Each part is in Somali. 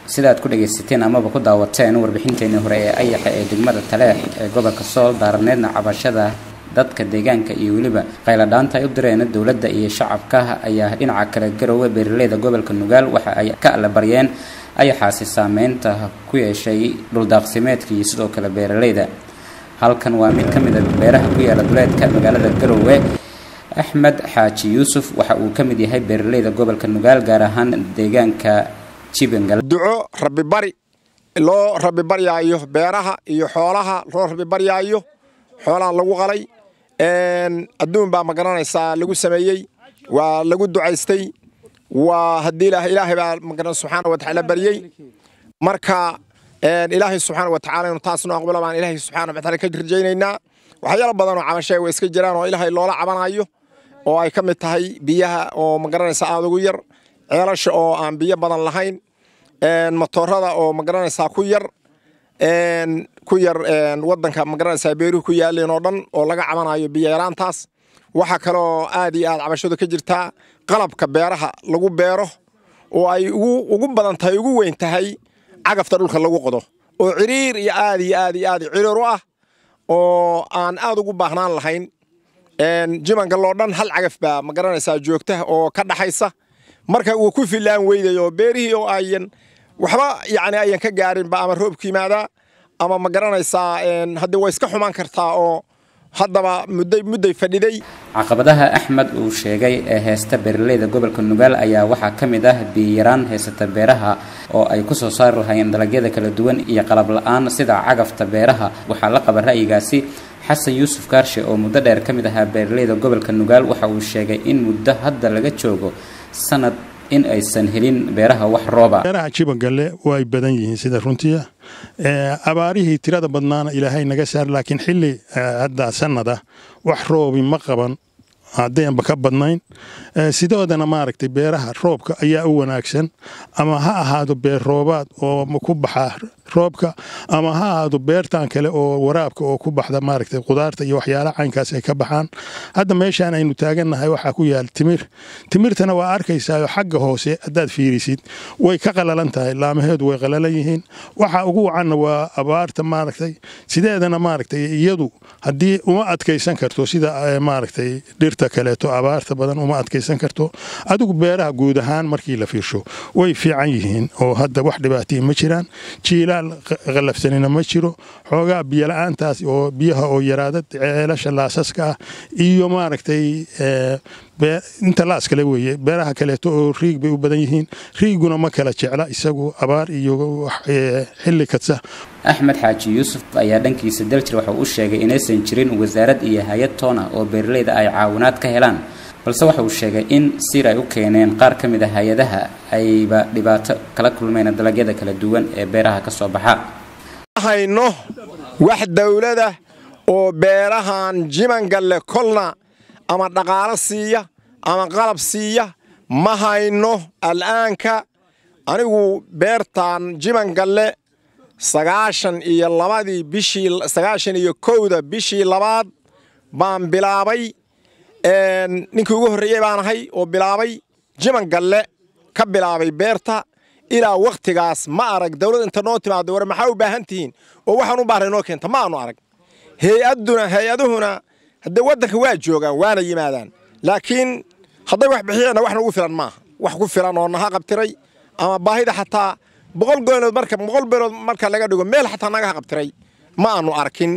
sidaad ku dhagaysateen amaba ku daawateen warbixinteenii hore ee ayaxa ee degmada taleex ee gobolka sool daarneedna cabashada dadka deegaanka iyo weliba qayladhaanta ay u direen dowladda iyo shacabka ayaa dhinaca kale garoowe beeraleyda gobolka nugaal waxa ay ka allabaryeen ayaxaasi saameynta ku yeeshay dhuldaaqsimeedka iyo sidoo kale beeraleyda halkan waa mid ka mid a beeraha ku yaala duleedka magaalada garoowe axmed xaaji yuusuf waxa uu ka mid yahay beeraleyda gobolka nugaal gaar ahaan deegaanka jibangal duco rabibari loo rabibaryaayo beeraha iyo xoolaha loo rabibaryaayo xoolaha lagu qalay adduun baa magaranaysaa lagu sameeyey waa lagu ducaystay waa haddii ilaah ilaahay baa magaran subxaana wa tacaala baryey marka ilaahay subxaana wa tacaala inu taasnu aqbalo baan ilaahay subxaana wa tacaala ka rajaynaynaa waxyaalo badan oo cabashay way iska jiraan oo ilaahay loola cabanayo oo ay ka mid tahay biyaha oo magaranaysa aada ugu yar ceelasha oo aan biyo badan lahayn matoorada oo magaranaysaa ku yar ku yar wadanka magaranaysaa beeruhu ku yaaleen oo dhan oo laga cabanayo biyo yaraantaas waxaa kaloo aad iyo aad cabashadu ka jirtaa qalabka beeraha lagu beero oo ay ugu badan tahay ugu weyn tahay cagafta dhulka lagu qodo oo ciriir iyo aad iyo aad iyo aad ciriir u ah oo aan aad ugu baahnaan lahayn jimangaloo dhan hal cagaf baa magaranaysaa joogta oo ka dhaxaysa marka uu ku filaan weydayo beerihii oo ayan waxba yani ayan ka gaarinba ama roobku yimaadaa ama ma garanaysaa haddii way iska xumaan kartaa oo haddaba mudday mudday fadhiday caqabadaha axmed uu sheegay ee heesta beeraleyda gobolka nugaal ayaa waxaa ka mid ah biyaraan haysata beeraha oo ay ku soo saari lahaayeen dalagyada kala duwan iyo qalab la-aan sida cagafta beeraha waxaa la qaba ra'yigaasi xasan yuusuf kaarshe oo muddo dheer ka mid ahaa beeraleyda gobolka nugaal waxa uu sheegay in muddo hadda laga joogo sanad in aysan helin beeraha wax rooba beeraha jibagalle way badan yihiin sida runtiia abaarihii tirada badnaana ilaahay naga saar laakiin xilli hadda sanada wax roobi ma qaban haddaynba ka badnayn sidoodana maaragtay beeraha roobka ayaa u wanaagsan ama ha ahaado beer roobaad oo ku baxa roobka ama ha ahaado beertan kale oo waraabka oo ku baxda maaragtay qudaarta iyo waxyaalaha caynkaas ay ka baxaan hadda meeshaan aynu taagannahay waxaa ku yaal timir timirtana waa arkaysaa xagga hoose haddaad fiirisid way ka qalalan tahay laamaheedu way qalalan yihiin waxa ugu wacanna waa abaarta maaragtay sideedana maaragtay iyadu haddii uma adkaysan karto sida maaragtay dhirta kaleeto abaarta badan uma adkaysan karto adigu beeraha guud ahaan markii la fiirsho way fiican yihiin oo hadda wax dhibaataya ma jiraan jiilaal qallafsanina ma jiro xoogaa biyola'aantaas oo biyaha oo yaraada ceelasha laasaska ah iyo maaragtay inta laas kale weeye beeraha kaleeto oo riig bay u badan yihiin riiguna ma kala jecla isagu abaar iyo xilli kadsa axmed xaaji yuusuf ayaa dhankiisa daljir waxa uu sheegay inaysan jirin wasaarad iyo hay-ad toona oo beeraleyda ay caawinaad ka helaan balse waxa uu sheegay in siir ay u keeneen qaar ka mid a hay-adaha ayba dhibaato kala kulmeen dalagyada kala duwan ee beeraha ka soo baxa hayno wax dawlada oo beerahan jimangalle kolna ama dhaqaalo siiya ama qalab siiya ma hayno al'aanka anigu beertan jimangalle sagaashan iyo labadii bishii sagaashan iyo kowda bishii labaad baan bilaabay ninkii ugu horreeyey baan ahay oo bilaabay jimangalle ka bilaabay beerta ilaa wakhtigaas ma arag dawlad inta noo timaado war maxaa u baahan tihiin oo waxaan u baahnay noo keenta ma aanu arag hay-aduna hay-aduhuna haddee waddanka waa joogaan waana yimaadaan laakiin hadday wax bixiyeenna wax nagu filan maaha wax ku filan oo naha qabtiray ama baahida xataa boqol goynood marka boqol beelood marka laga dhigo meel xataa naga qabtiray ma aanu arkin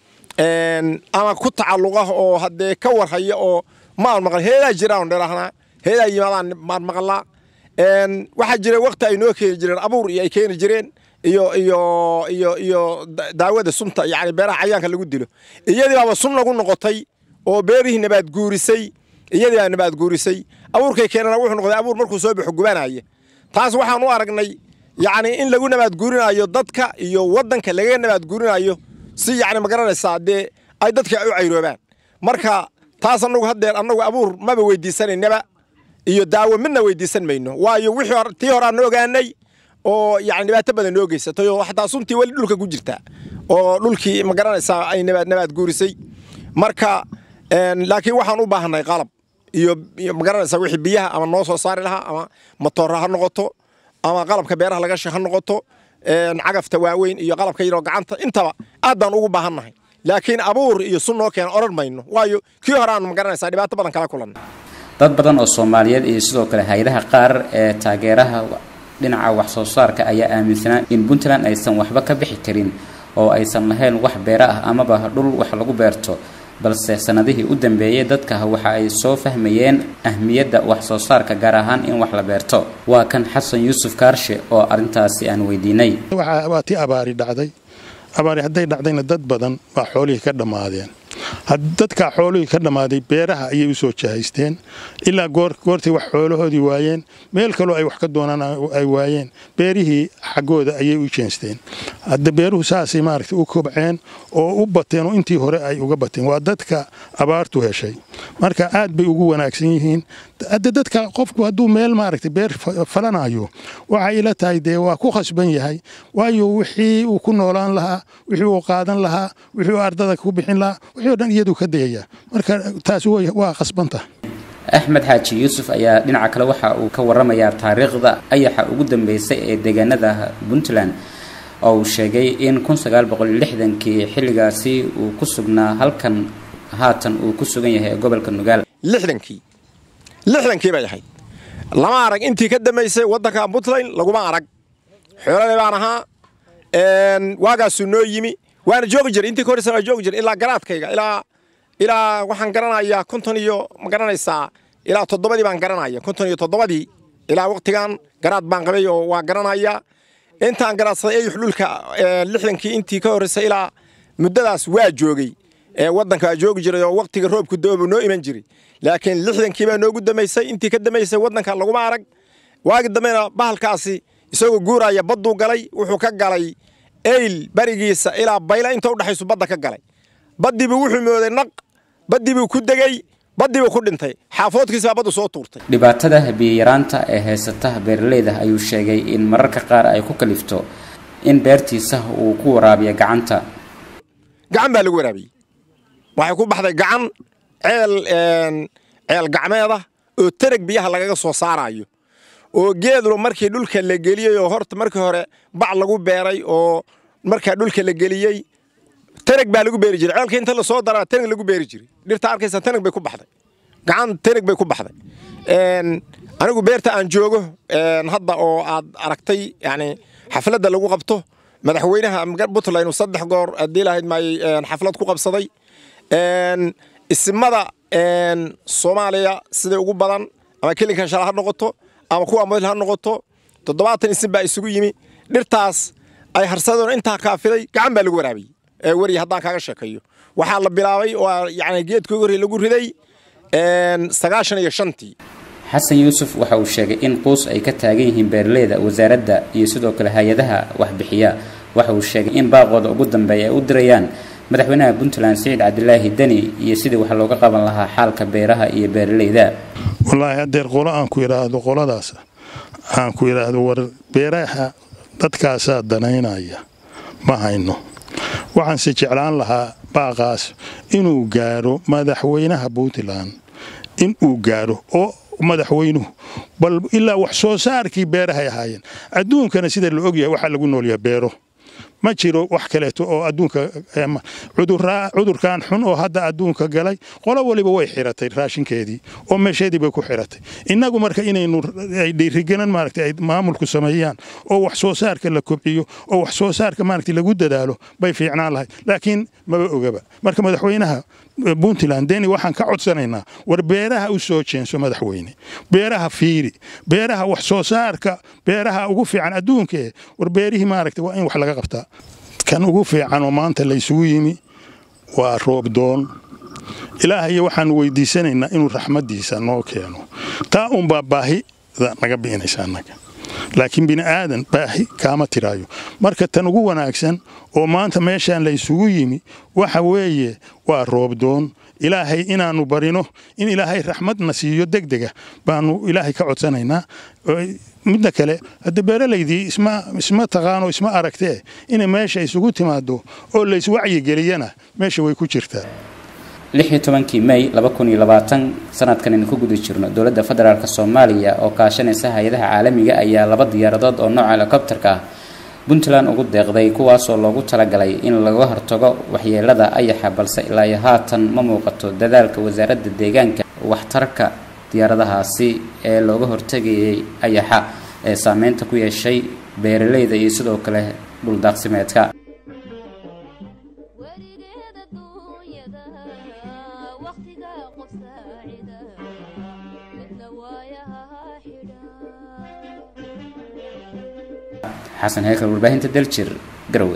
ama ku tacalluqa oo haddee ka warhaya oo ma aanu maqal heedaa jiraan dhelahnaa heedaa yimaadaan maan maqlaa waxaa jira wakti ay noo keeni jireen abuur iyo ay keeni jireen iyo iyo iyo iyo daawada sunta yani beeraha cayaanka lagu dilo iyadii baaba sun lagu noqotay oo beerihii nabaad guurisay iyadii baa nabaad guurisay abuurkay keenana wuxuu noqday abuur markuu soo baxo gubanaya taas waxaan u aragnay yacni in lagu nabaad guurinayo dadka iyo waddanka lagaga nabaad guurinayo si yacni ma garanaysaa dee ay dadka u cayroobaan marka taas annagu haddeer annagu abuur maba weydiisanaynaba iyo daawo midna weydiisan mayno waayo wixii tii hore aan ogaanay oo yani dhibaato badan noo geysatay oo xataa suntii weli dhulka ku jirta oo dhulkii ma garanaysaa ay nabaad nabaad guurisay marka laakiin waxaan u baahanay qalab iyo ma garanaysaa wixii biyaha ama noo soo saari lahaa ama matoora ha noqoto ama qalabka beeraha laga ha noqoto cagafta waaweyn iyo qalabka yaroo gacanta intaba aad baan ugu baahannahay laakiin abuur iyo sun noo keena odhan mayno waayo kii hore aanu magaranaysaa dhibaato badan kala kulanna dad badan oo soomaaliyeed iyo sidoo kale hay-adaha qaar ee taageeraha dhinaca wax soo saarka ayaa aaminsanaa in puntland aysan waxba ka bixi karin oo aysan lahayn wax beero ah amaba dhul wax lagu beerto balse sanadihii u dambeeyey dadka waxa ay soo fahmayeen ahmiyadda wax soo saarka gaar ahaan in wax la beerto waa kan xasan yuusuf kaarshe oo arrintaasi aan weydiinay waa tii abaari dhacday abaari hadday dhacdayna dad badan baa xoolihii ka dhammaadeen dadkaa xoolihii ka dhammaaday beeraha ayay u soo jahaysteen ilaa goortay wax xoolahoodii waayeen meel kaloo ay wax ka doonaan ay waayeen beerihii xaggooda ayay u jeensteen hadda beeruhu saasay maaragtay u kobceen oo u bateen oo intii hore ay uga bateen waa dadka abaartu heshay marka aad bay ugu wanaagsan yihiin hadda dadka qofku hadduu meel maaragtay beer falanayo waxay ila tahay dee waa ku khasban yahay waayo wixii uu ku noolaan lahaa wixii uu qaadan lahaa wixii uu ardada ku bixin lahaa wixii o dhan iyadu ka dayaya marka taasi waa khasbanta axmed xaaji yuusuf ayaa dhinaca kale waxa uu ka waramayaa taariikhda ayaxa ugu dambeysay ee deegaanada puntland oo uu sheegay in kun sagaal boqol lixdankii xilligaasi uu ku sugnaa halkan haatan uu ku sugan yahay gobolka nugaal lixdankii lixdankii bay ahayd lama arag intii ka dambaysay waddanka puntland laguma arag xoolale baan ahaa waagaasuu noo yimi waana joogi jiray intii ka horreysan waa joogi jiray ilaa garaadkayga ilaa ilaa waxaan garanayaa konton iyo ma garanaysaa ilaa toddobadii baan garanaya konton iyo toddobadii ilaa waqtigan garaad baan qabay oo waa garanaya intaan garaadsaday eyux dhulka lixdankii intii ka horreysay ilaa muddadaas waa joogay waddanka waa joogi jiray oo waqtiga roobku doobu noo iman jiray laakiin lixdankii baa noogu dambaysay intii ka dambaysay waddanka laguma arag waagi dambena bahalkaasi isagoo guuraya badduu galay wuxuu ka galay eyl barigiisa ilaa bayla inta udhexaysu badda ka galay baddiibuu wuxuu mooday naq baddiibuu ku degey baddiibuu ku dhintay xaafoodkiisa baa baddu soo tuurtay dhibaatada biyayaraanta ee haysata beeraleyda ayuu sheegay in mararka qaar ay ku kalifto in beertiisa uu ku waraabiyo gacanta gacan baa lagu waraabiyey waxay ku baxday gacan ceel ceel gacmeeda oo tereg biyaha lagaga soo saaraayo oo geedlo markii dhulka la geliyey oo horta markii hore bac lagu beeray oo markaa dhulka la geliyey tanag baa lagu beeri jiray ceelka inta lasoo daraa tanag lagu beeri jiray dhirta arkaysa tanag bay ku baxday gacan tanag bay ku baxday anigu beerta aan joogo hadda oo aad aragtay yani xafladda lagu qabto madaxweynaha puntland uu saddex goor haddii lahayd maayey xaflad ku qabsaday isimada soomaaliya siday ugu badan ama kelinkan shala ha noqoto ama kuwa model ha noqoto toddobaatan isim baa isugu yimi dhirtaas ay harsadoon intaa kaafiday gacan baa lagu waraabiyey weri haddaan kaaga sheekayo waxaa la bilaabay oo yani geedkii hore lagu riday sagaashan iyo shantii xasan yuusuf waxa uu sheegay in quus ay ka taagan yihiin beeraleyda wasaaradda iyo sidoo kale hay-adaha waxbixiya waxa uu sheegay in baaqooda ugu dambeeya ay u dirayaan madaxweynaha puntland siciid cabdilaahi deni iyo sidii wax looga qaban lahaa xaalka beeraha iyo beeraleyda wallaahi haddeer qolo aan ku idhaahdo qoladaas aan ku idhaahdo war beeraha dadkaasaa danaynaya ma hayno waxaanse jeclaan lahaa baaqaas inuu gaaro madaxweynaha puntland inuu gaaro oo madaxweynuhu bal ilaa wax soo saarkii beerahay ahaayeen adduunkana sida la ogyahay waxaa lagu noolyaha beero ma jiro wax kaleeto oo adduunka cudurkan xun oo hadda adduunka galay qolo waliba way xiratay raashinkeedii oo meesheedii bay ku xiratay innagu marka inaynu ay dhiirigelan maaragtay ay maamulku sameeyaan oo wax soo saarka la kobciyo oo wax soo saarka maaragtay lagu dadaalo bay fiicnaan lahayd laakiin maba ogaba marka madaxweynaha puntland deni waxaan ka codsanaynaa war beeraha u soo jeenso madaxweyne beeraha fiiri beeraha wax soo saarka beeraha ugu fiican adduunkae war beerihii maaragtay waa in wax laga qabtaa kan ugu fiican oo maanta laysugu yimi waa roobdoon ilaahay waxaanu weydiisanaynaa inuu raxmaddiisa noo keeno taa unbaa baahida naga bi'inaysa annaga laakiin bini aadan baahi kaama tiraayo marka tan ugu wanaagsan oo maanta meeshaan laysugu yimi waxa weeye waa roobdoon ilaahay inaannu barino in ilaahay raxmadna siiyo degdega baanu ilaahay ka codsanaynaa midda kale hadda beeralaydii isma taqaano isma aragtee inay meesha isugu timaado oo layswacyigeliyana meesha way ku jirtaa lix iyo tobankii may laba kun iyo labaatan sanadkan aynu ku guda jirno dowladda federaalk soomaaliya oo kaashanaysa hay-adaha caalamiga ayaa laba diyaaradood oo nooca helicopterka ah puntland ugu deeqday kuwaasoo loogu talagalay in laga hortago waxyeelada ayaxa balse ilaa iyo haatan ma muuqato dadaalka wasaaradda deegaanka waxtarka diyaaradahaasi ee looga hortegayay ayaxa ee saameynta ku yeeshay beeraleyda iyo sidoo kale dhuldaaqsimeedka weligeed adduunyada waqtiga qof saacida midna waayaha xidha xasan heykal warbaahinta daljir garowe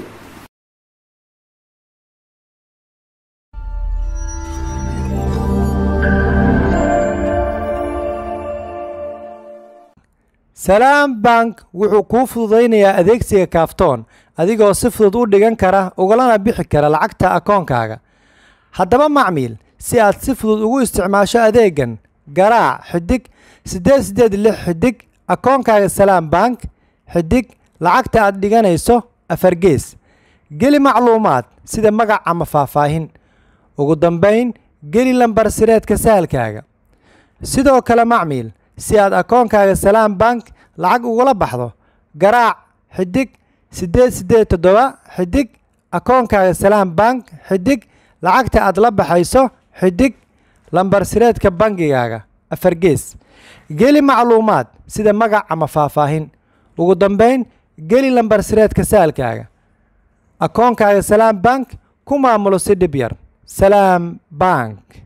salaam bank wuxuu kuu fududaynayaa adeegsiga kaaftoon adigoo si fudud u dhigan kara ugalana bixi kara lacagta akoonkaaga haddaba macmiil si aad si fudud ugu isticmaasho adeegan garaac xidig siddeed siddeed lix xidig akoonkaaga salaam bank xidig lacagta aad dhiganayso afargees geli macluumaad sida magac ama faahfaahin ugu dambayn geli lambar sireedka sahalkaaga sidoo kale macmiil si aad akoonkaaga salaam bank lacag ugula baxdo garaac xidig siddeed siddeed toddoba xidig akoonkaaga salaam bank xidig lacagta aad la baxayso xidig lambar sireedka bangigaaga afargees geli macluumaad sida magac ama faahfaahin ugu dambayn geli lambar sireedka saalkaaga akoonkaaga salaam bank ku maamulo si dhib yar salaam bank